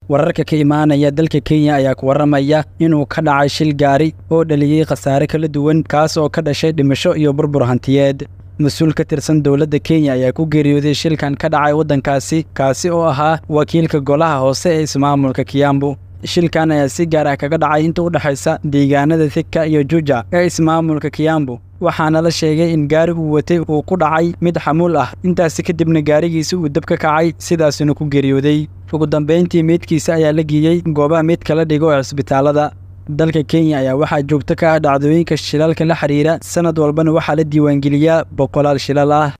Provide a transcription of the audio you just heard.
wararka ka imaanaya dalka kenya ayaa ku warramaya inuu ka dhacay shil gaari oo dhaliyey khasaare kala duwan kaas oo ka dhashay dhimasho iyo burbur hantiyeed mas-uul ka tirsan dowladda kenya ayaa ku geeriyooday shilkan ka dhacay waddankaasi kaasi oo ahaa wakiilka golaha hoose ee ismaamulka kiyambu shilkan ayaa si gaar ah kaga dhacay inta u dhexaysa deegaanada thika iyo juja ee ismaamulka kiyambu waxaana la sheegay in gaari uu watay uu ku dhacay mid xamuul ah intaasi kadibna gaarigiisi uu dab ka kacay sidaasina ku geeriyooday ugu dambayntii meydkiisa ayaa la geeyey goobaha meydka la dhigo ee cisbitaalada dalka kenya ayaa waxaa joogto ka ah dhacdooyinka shilalka la xidhiira sanad walbana waxaa la diiwaangeliyaa boqolaal shilal ah